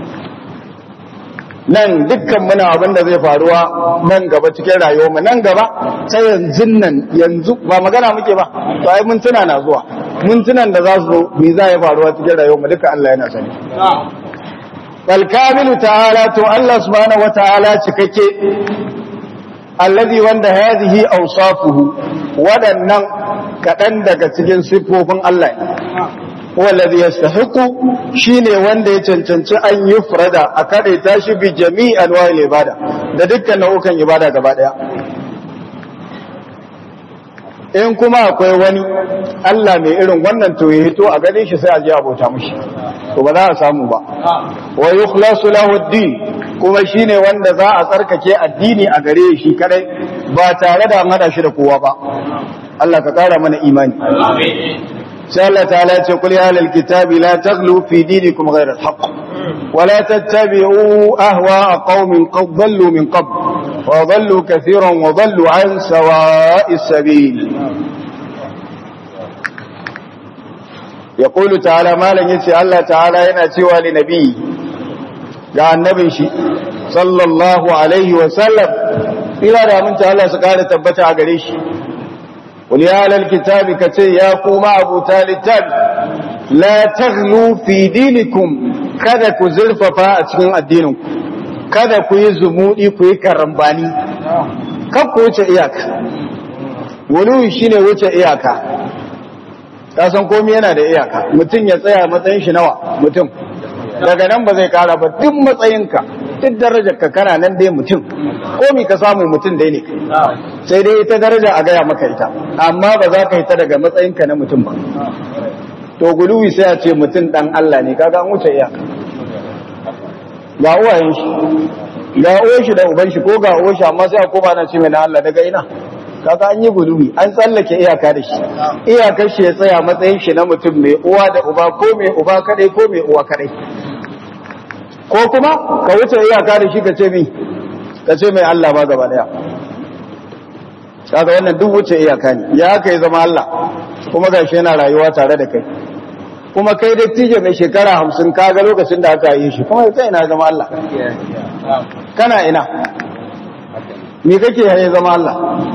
nan dukkan muna abin da zai faruwa nan gaba cikin rayuwarmu nan gaba ta yanzu nan yanzu ba magana muke ba to ai mintuna na zuwa mintunan da za su zo me za ya faruwa cikin rayuwarmu duka Allah yana sani bal kamilu ta'ala to Allah subhanahu wata'ala cikakke allazi wanda hadhihi awsafuhu wadannan kadan daga cikin sifofin Allah wallazi yastahiqu shine wanda ya cancanci an yufrada a kade tashi bi jami'i anwa'il ibada da dukkan nau'ukan ibada gaba daya in kuma akwai wani Allah mai irin wannan to ya hito a gane shi sai a je abota mushi to ba za a samu ba wa yukhlasu lahu ad-din kuma shine wanda za a tsarkake addini a gare shi kadai ba tare da hada shi da kowa ba Allah ka kara mana imani amin sai Allah ta'ala ya ce kul ya ahlal kitabi la taghlu fi dinikum ghayra al-haqq wa la tattabi'u ahwa'a qaumin qad dhallu min qabl wa dhallu kathiran wa dhallu an sawa'i sabil yaqulu ta'ala malan yace Allah ta'ala yana cewa li nabi ga annabin shi sallallahu alaihi wa sallam ila da mun ta Allah su kare tabbata a gare shi قل يا أهل الكتاب كتي يا قوم أبو تالتاب لا تغلوا في دينكم kada ku zurfafa a cikin addinin kada ku yi zumudi ku yi karambani kan ku wuce iyaka wani shine wuce iyaka ka san komai yana da iyaka mutum ya tsaya matsayin shi nawa mutum daga nan ba zai kara ba duk matsayinka duk darajar ka kana nan dai mutum komi ka samu mutum dai ne sai dai ita daraja a gaya maka ita amma ba za ka yi ta daga matsayinka na mutum ba to guluwi sai a ce mutum dan Allah ne kaga an wuce iyaka ga uwayen shi ga uwan shi da uban shi ko ga uwan shi amma sai a koma na ce mai na Allah daga ina kaga an yi guluwi an tsallake iyaka da shi iyakar shi ya tsaya matsayin shi na mutum mai uwa da uba ko mai uba kadai ko mai uwa kadai ko kuma ka wuce iyaka da shi ka ce mi ka ce mai Allah ba gaba daya kaga wannan duk wuce iyaka ne ya kai zama Allah kuma gashi yana rayuwa tare da kai kuma kai dattijo mai shekara hamsin kaga lokacin da aka yi shi kuma kai ina zama Allah kana ina me kake ya zama Allah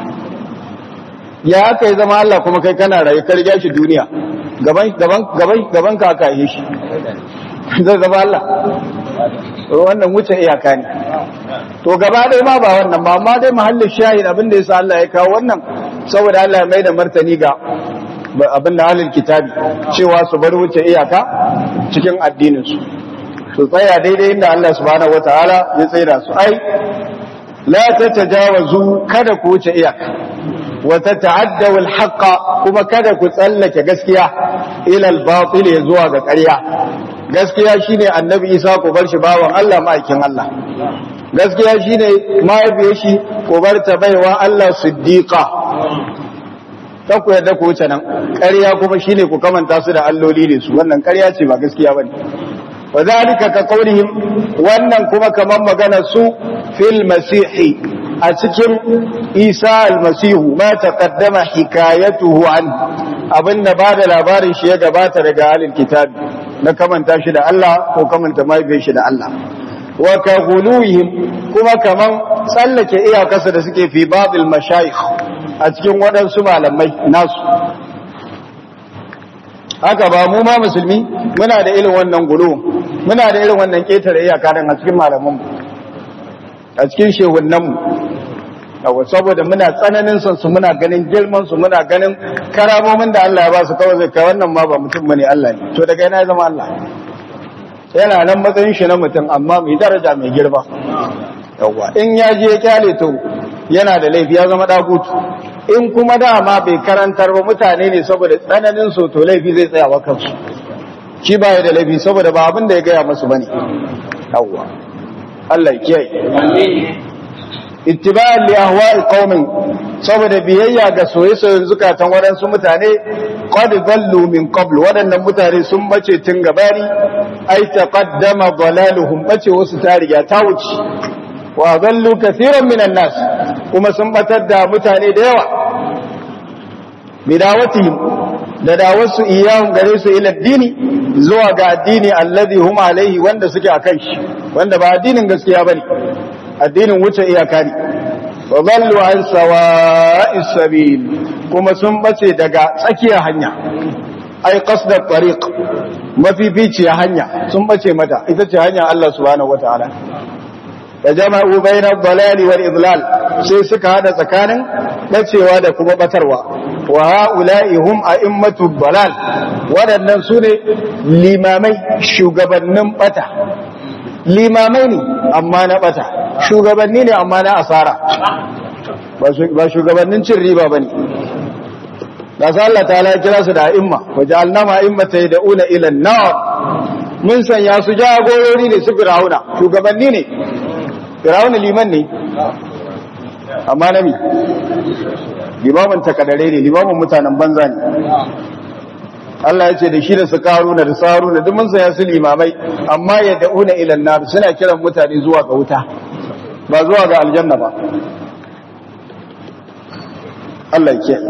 ya kai zama Allah kuma kai kana rayu ka riga shi duniya gaban gaban gaban gaban ka aka yi shi zai zama Allah wannan wuce iyaka ne to gaba dai ma ba wannan ba amma dai mahallin shahid abin da yasa Allah ya kawo wannan saboda Allah ya mai da martani ga abin da halin kitabi cewa su bar wuce iyaka cikin addinin su su tsaya daidai inda Allah subhanahu wataala ya tsaida su ai la tatajawazu kada ku wuce iyaka wa tata'addaw al-haqqa kuma kada ku tsallake gaskiya ila al-batil zuwa ga ƙarya gaskiya shine annabi isa ko bar shi bawan Allah ma'aikin Allah gaskiya shine mahaifiyar shi ko bar ta baiwa Allah siddiqa ta ku yadda ku wuce nan ƙarya kuma shine ku kamanta su da alloli ne su wannan ƙarya ce ba gaskiya bane wa zalika ka qaulihim wannan kuma kaman magana su fil masihi a cikin isa almasihu ma taqaddama hikayatuhu an abinda ba da labarin shi ya gabata daga halin kitabi na kamanta shi da Allah ko kamanta mahaifiyar shi da Allah wa ka guluhim kuma kaman tsallake iyakarsa da suke fi babil mashayikh a cikin waɗansu malamai nasu haka ba mu ma musulmi muna da irin wannan gulu muna da irin wannan ƙetare iyaka a cikin malamanmu a cikin shehunanmu yawa saboda muna tsananin son su muna ganin girman su muna ganin karamomin da Allah ya ba su kawai zai kai wannan ma ba mutum bane Allah ne to daga yana ya zama Allah yana nan matsayin shi na mutum amma mai daraja mai girma yawa in ya je ya kyale to yana da laifi ya zama dagutu in kuma dama bai karantar ba mutane ne saboda tsananin so to laifi zai tsaya wa kansu shi ba ya da laifi saboda ba abin da ya gaya masu bane yawa Allah ya kiyaye ittiba'an li ahwa'i qaumin saboda biyayya ga soyayyen zukatan waɗansu mutane qad dallu min qabl waɗannan mutane sun bace tun gabari ai taqaddama dalaluhum bace wasu ta riga ta wuce wa dallu kaseeran minan nas kuma sun batar da mutane da yawa bidawatihim da dawarsu iyahum gare su ila addini zuwa ga addini alladhi hum alaihi wanda suke akan shi wanda ba addinin gaskiya bane addinin wuce iyaka ne wa zallu an sawa'is sabil kuma sun bace daga tsakiyar hanya ai qasdat tariq mafificiya hanya sun bace mata ita ce hanya Allah subhanahu wataala da jama'u bayna dalali wal idlal sai suka hada tsakanin bacewa da kuma batarwa wa ha'ula'i hum a'immatu dalal wadannan sune limamai shugabannin bata limamai ne amma na bata shugabanni ne amma na asara ba shugabannin cin riba ba ne da su Allah ta kira su da a'imma waje alnama immata ya da'una ilan nawa mun sanya su jagorori ne su firauna shugabanni ne firauna liman ne amma nami limamin takadare ne limamin mutanen banza ne Allah ya ce da shi da su karuna da saruna duk mun saya su limamai amma ya da'una ilan nar suna kiran mutane zuwa ga wuta ba zuwa ga aljanna ba Allah ya ce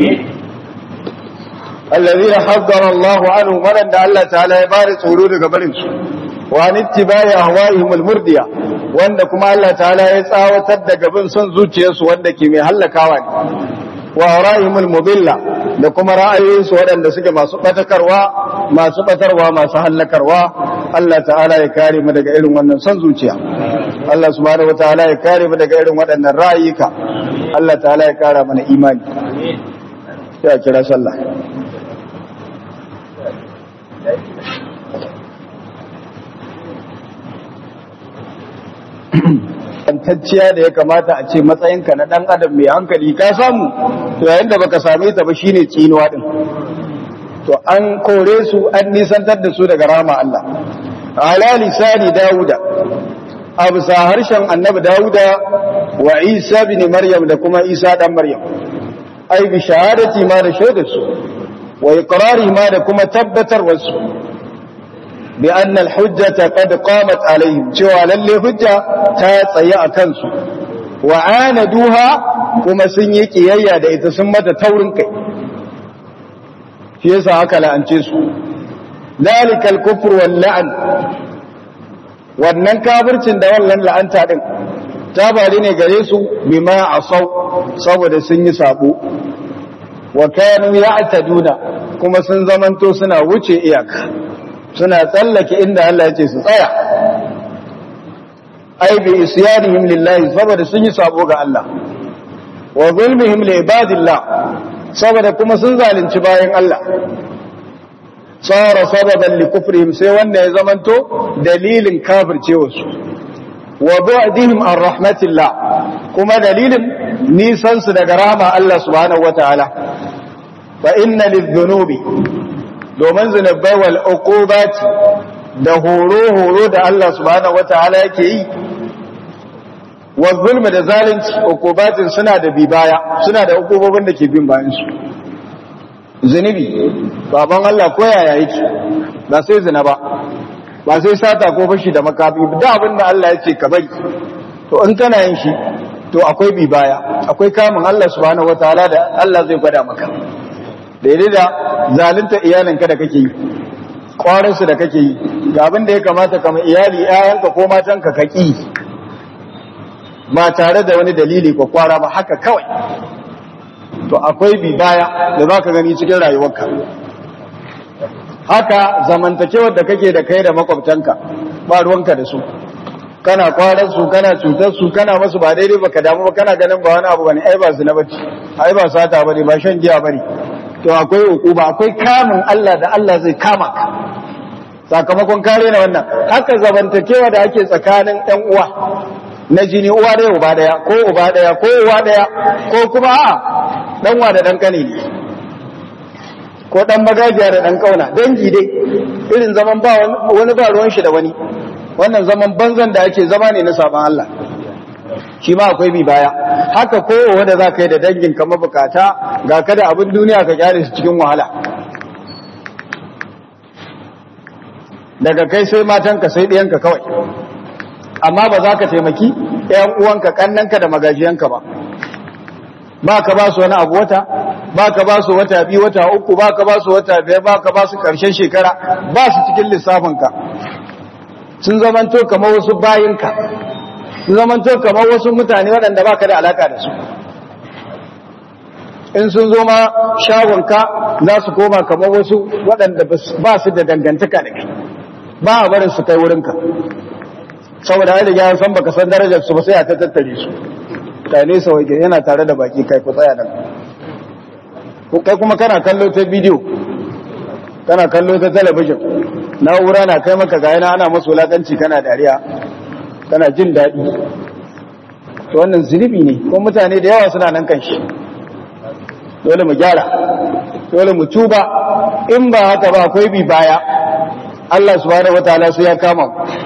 الذين حذر الله عنهم ولن الله تعالى يبارك tsoro daga barin su wa an ittibai ahwaihim almurdiya wanda kuma Allah ta'ala ya tsawatar daga bin son zuciyarsu wanda ke mai hallakawa ne wa ra'ayhim almudilla da kuma ra'ayoyinsu waɗanda suke masu batakarwa masu batarwa masu hallakarwa Allah ta'ala ya kare mu daga irin wannan son zuciya Allah subhanahu wataala ya kare mu daga irin waɗannan ra'ayika Allah ta'ala ya kara mana imani ya kira sallah tantacciya da ya kamata a ce matsayinka na ɗan adam mai hankali ka samu to yayin da baka same ta ba shine tsinuwa din to an kore su an nisantar da su daga rama Allah ala lisani dauda a bisa harshen annabi dauda wa isa bin maryam da kuma isa dan maryam ai bi shahadati ma da shaidar su wa iqrari ma da kuma tabbatar wasu bi anna al-hujjata qad qamat alaihim cewa lalle hujja ta tsaye a kansu wa anaduha kuma sun yi kiyayya da ita sun mata taurin kai shi yasa aka la'ance su dalikal kufr wal la'an wannan kafircin da wannan la'anta din ta bari ne gare su bima asau saboda sun yi sabo wa kanu ya'taduna kuma sun zamanto suna wuce iyaka suna tsallake inda Allah ya ce su tsaya ai bi isyanihim lillahi saboda sun yi sabo ga Allah wa zulmihim li ibadillah saboda kuma sun zalunci bayan Allah tsara sababan li kufrihim sai wanda ya zamanto dalilin kafircewa su wa bu'dihim an rahmatillah kuma dalilin nisan su daga rahama Allah subhanahu wataala fa inna lidh-dhunubi domin zunubai wal uqubati da horo horo da Allah subhanahu wataala yake yi wa zulmi da zalunci uqubatin suna da bi baya suna da uqubobin da ke bin bayan su zunubi baban Allah ko yaya yake ba sai zina ba ba sai sata ko fashi da makafi da abin da Allah ya ce ka bari to in kana yin shi to akwai bi baya akwai kamun Allah subhanahu wataala da Allah zai gwada maka daidai da zalunta iyalinka da kake yi kwarinsu da kake yi ga abin da ya kamata kama iyali yayanka ko matanka ka ƙi ba tare da wani dalili ko kwara ba haka kawai to akwai bi baya da za ka gani cikin rayuwarka haka zamantakewar da kake da kai da makwabtanka ba ruwanka da su kana kwarar su kana cutar su kana masu ba daidai ba ka damu ba kana ganin ba wani abu bane ai ba zina bace ai ba sata bane ba shan giya bane to akwai hukuma akwai kamun Allah da Allah zai kama ka sakamakon kare na wannan haka zamantakewa da ake tsakanin ɗan uwa na jini uwa ɗaya uba ɗaya ko uba ɗaya ko uwa ɗaya ko kuma a ɗan wa da ɗan kane ne ko ɗan magajiya da ɗan kauna dangi dai irin zaman ba wani ba ruwan shi da wani wannan zaman banzan da ake zama ne na sabon Allah shi ma akwai bi baya haka ko wanda za ka yi da dangin ka mabukata ga kada abin duniya ka kyale su cikin wahala daga kai sai matanka sai ɗiyanka kawai amma ba za ka taimaki ‘yan uwanka ƙannanka da magajiyanka ba ba ka ba su wani abu wata ba ka ba su wata biyu wata uku ba ka ba su wata biyar ba ka ba su ƙarshen shekara ba su cikin lissafinka sun zamanto kamar wasu bayinka sun zamanto kamar wasu mutane waɗanda ba ka da alaka da su in sun zo ma shagonka za su koma kamar wasu waɗanda ba su da dangantaka da kai ba a barin su kai wurinka saboda ya riga san baka san darajar su ba sai a ta tattare su kai ne sau yana tare da baki kai ku tsaya nan kai kuma kana kallo ta bidiyo kana kallo ta talabijin na'ura na kai maka gayana ana masu wulakanci kana dariya kana jin daɗi to wannan zunubi ne ko mutane da yawa suna nan kan shi dole mu gyara dole mu tuba in ba haka ba akwai bi baya Allah subhanahu wataala sai ya kama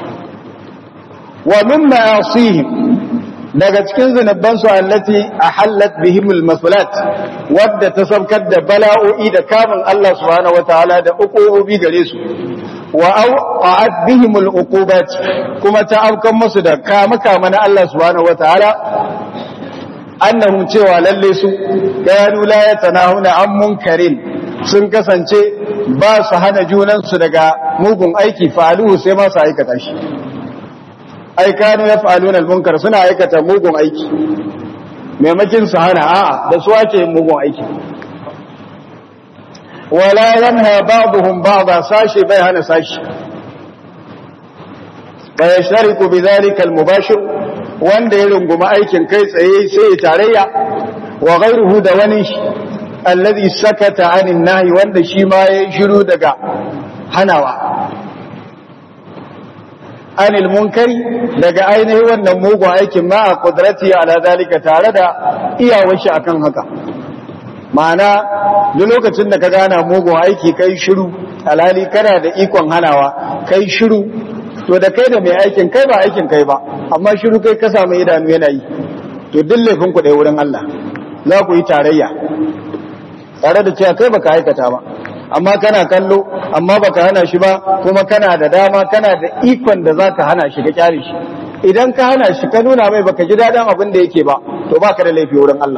wa min ma'asihim daga cikin zunuban su allati ahallat bihim almaslat wadda ta sabkar da bala'o'i da kamun Allah subhanahu wataala da ukubi gare su wa awqa'at bihim aluqubat kuma ta afkan musu da kama kama na Allah subhanahu wataala annahum cewa lalle su kanu la yatanahuna an munkarin sun kasance ba su hana junansu daga mugun aiki fa'aluhu sai ma su aikata shi ai kanu yaf'aluna al-munkar suna aikata mugun aiki maimakin su hana a'a da su ake mugun aiki wala yanha ba'dhum ba'dha sashi bai hana sashi fa yashtariku bidhalika al-mubashir wanda ya runguma aikin kai tsaye sai ya tarayya wa ghayruhu da wani alladhi sakata anin nahi wanda shi ma ya shiru daga hanawa anil munkari daga ainihin wannan mugun aikin ma a kudrati ala zalika tare da iyawar shi akan haka ma'ana duk lokacin da ka gana mugun aiki kai shiru alhali kana da ikon hanawa kai shiru to da kai da mai aikin kai ba aikin kai ba amma shiru kai ka samu idanu yana yi to duk laifin ku ɗaya wurin Allah za ku yi tarayya tare da cewa kai baka aikata ba amma kana kallo amma baka hana shi ba kuma kana da dama kana da ikon da zaka hana shi ka kyare shi idan ka hana shi ka nuna mai baka ji daɗin abin da yake ba to baka da laifi wurin Allah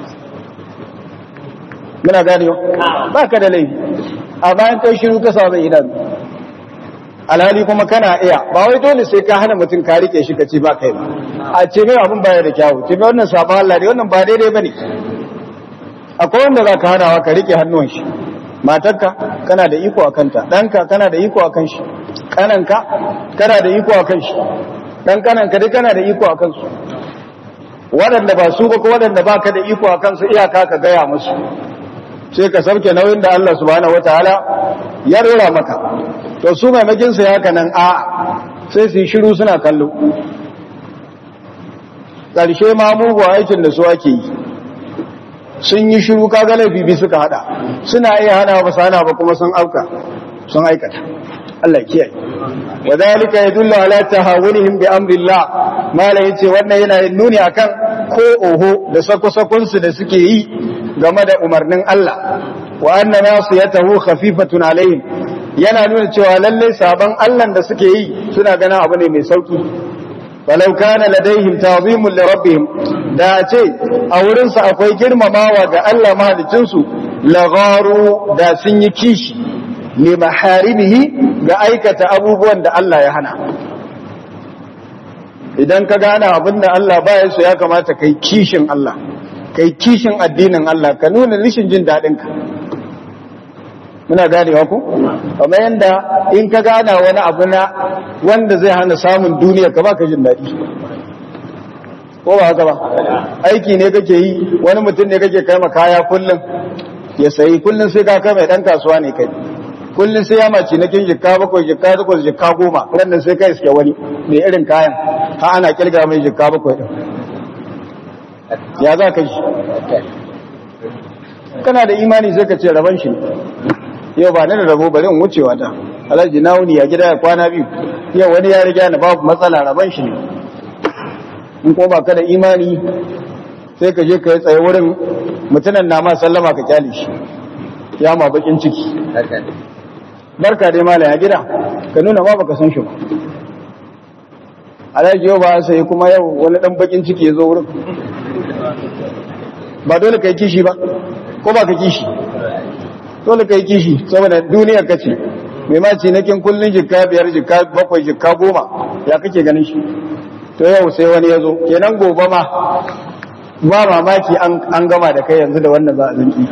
muna gane baka da laifi a bayan kai shiru ka samu idanu alhali kuma kana iya ba wai dole sai ka hana mutum ka rike shi ka ce ba kai ba a ce mai abin baya da kyawu ce mai wannan sabon Allah ne wannan ba daidai bane akwai wanda za ka hanawa ka rike hannun shi matarka kana da iko a kanta ɗanka kana da iko a kan shi ƙananka kana da iko a kan shi ɗan ƙananka duk kana da iko a kansu waɗanda ba su ba ko waɗanda ba ka da iko a kansu iyaka ka gaya musu sai ka sauke nauyin da Allah subhanahu wataala ya rora maka to su maimakin su ya nan a sai su yi shiru suna kallo ƙarshe ma mugu aikin da su ake yi sun yi shiru kaga laifi bi suka hada suna iya hana ba sana ba kuma sun auka sun aikata Allah kiyaye wadhalika yadullu ala tahawunihim bi amrillah mala yace wannan yana nuni akan ko oho da sako-sakon su da suke yi game da umarnin Allah wa anna nasiyatahu khafifatun alaihim yana nuna cewa lalle saban Allah da suke yi suna ganin abu ne mai sauki walau kana ladaihim ta'zimun li rabbihim da ce a wurin su akwai girmamawa ga Allah mahalicin su lagharu da sun yi kishi li maharimihi ga aikata abubuwan da Allah ya hana idan ka gane abin da Allah baya so ya kamata kai kishin Allah kai kishin addinin Allah ka nuna rishin jin dadin ka muna ganewa ku kamar yanda in ka gana wani abu na wanda zai hana samun duniya ka baka jin daɗi ko ba haka ba aiki ne kake yi wani mutum ne kake kai kaya kullum ya sayi kullum sai ka kai mai dan kasuwa ne kai kullum sai ya mace na kin jikka bakwai jikka takwas jikka goma rannan sai kai iske wani mai irin kayan ha ana kirga mai jikka bakwai din ya za ka shi kana da imani sai ka ce raban shi yau ba ni da rabo bari in wucewa ta alhaji na wuni ya gida ya kwana biyu yau wani ya riga ni babu matsala raban shi ne in ko ba ka da imani sai ka je ka yi tsaye wurin mutunan na ma sallama ka kyale shi ya ma bakin ciki barka dai mala ya gida ka nuna ma baka san shi ba alhaji yau ba sai kuma yau wani dan bakin ciki ya zo wurin ba dole ka yi kishi ba ko ba ka kishi dole ka yi kishi saboda duniyar ka ce mai ma ce nakin kullun jikka biyar jikka bakwai jikka goma ya kake ganin shi to yau sai wani ya zo kenan gobe ma ba mamaki an gama da kai yanzu da wannan za a zanki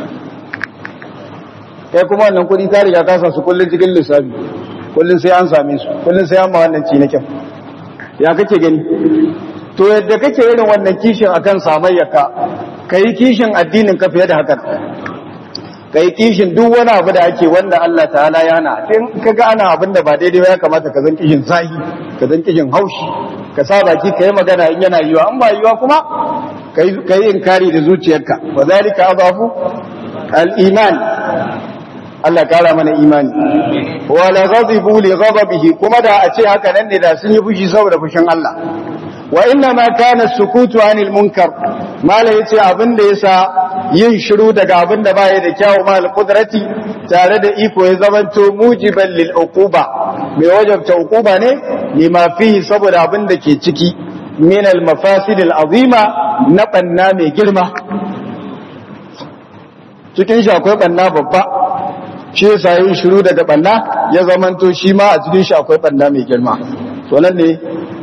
kai kuma wannan kudi ta riga kasa su kullun cikin lissafi kullun sai an same su kullun sai an ma wannan ci na kyau ya kake gani to yadda kake irin wannan kishin akan samayyaka kai kishin addinin ka fiye da haka kai kishin duk wani abu da ake wanda Allah ta'ala ya hana in kaga ana abin da ba daidai ya kamata ka zan kishin zahi ka zan kishin haushi ka sa baki ka yi magana in yana yiwa an ba yiwa kuma ka yi inkari da zuciyarka wa zalika adafu al-iman Allah kara mana imani wa la ghadibu li ghadabihi kuma da a ce haka nan ne da sun yi fushi saboda fushin Allah wa inna ma kana sukutu anil munkar mala yace abin da yasa yin shiru daga abin da baya da kyawu mal qudrati tare da iko ya zamanto mujiban lil uquba mai wajabta uquba ne lima fihi saboda abin da ke ciki min al mafasid al azima na banna mai girma cikin shi akwai banna babba shi yasa yin shiru daga banna ya zamanto shi ma a cikin shi akwai banna mai girma to nan ne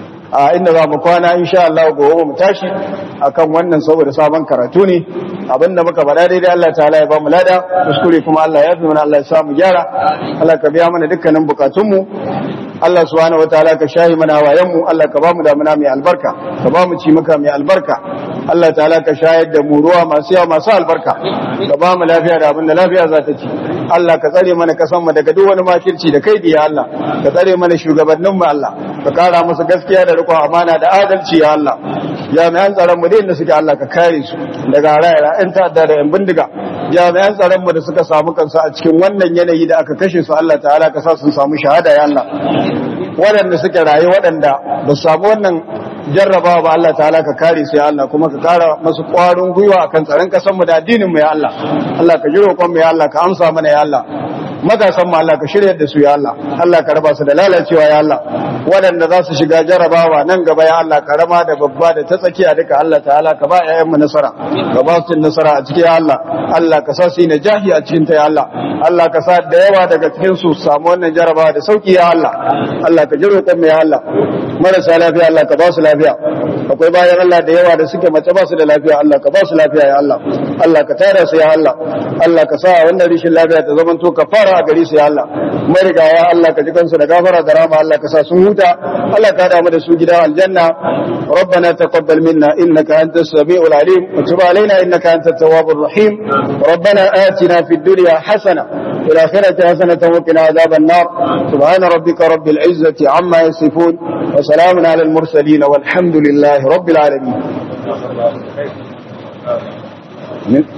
a inda za mu kwana insha Allah gobe mu tashi akan wannan saboda sabon karatu ne abinda muka faɗa daidai Allah ta'ala ya ba mu lada kuskure kuma Allah ya fi mana Allah ya sa mu gyara Allah ka biya mana dukkanin bukatunmu Allah subhanahu wataala ka shahi mana wayan mu Allah ka ba mu damuna mai albarka ka ba mu ci muka mai albarka Allah ta'ala ka shayar da mu ruwa masu yawa masu albarka ka ba mu lafiya da abinda lafiya za ta ci Allah ka tsare mana kasan mu daga duk wani makirci da kai ya Allah ka tsare mana shugabannin mu Allah ka kara musu gaskiya da riƙon amana da adalci ya Allah jami'an tsaron mu da inda suke Allah ka kare su daga rayuwa ƴan ta'adda da ƴan bindiga jami'an tsaron mu da suka samu kansu a cikin wannan yanayi da aka kashe su Allah ta'ala ka sa sun samu shahada ya Allah waɗanda suke raye waɗanda ba su samu wannan jarrabawa ba Allah ta'ala ka kare su ya Allah kuma ka kara masu ƙwarin gwiwa akan tsaron kasan mu da addinin mu ya Allah Allah ka ji roƙon mu ya Allah ka amsa mana ya Allah matasan mu Allah ka shirya da su ya Allah Allah ka raba su da lalacewa ya Allah waɗanda za su shiga jarabawa nan gaba ya Allah karama da babba da ta tsakiya duka Allah ta'ala ka ba ƴaƴanmu nasara ka ba su nasara a cikin ya Allah Allah ka sa su yi najahi a cikin ta ya Allah Allah ka sa da yawa daga cikin su samu wannan jarabawa da sauki ya Allah Allah ka ji roƙon mu ya Allah marasa lafiya Allah ka ba su lafiya akwai bayan Allah da yawa da suke mace ba su da lafiya Allah ka ba su lafiya ya Allah Allah ka tara su ya Allah Allah ka sa wannan rishin lafiya ta zama to kafara a gare su ya Allah mariga ya Allah ka ji kansu da gafara da rama Allah ka sa sun huta Allah ka damu da su gida aljanna ربنا تقبل منا إنك أنت السميع العليم وتب علينا إنك أنت التواب الرحيم ربنا آتنا في الدنيا حسنة في الآخرة حسنة وقنا عذاب النار سبحان ربك رب العزة عما يصفون وسلام على المرسلين والحمد لله رب العالمين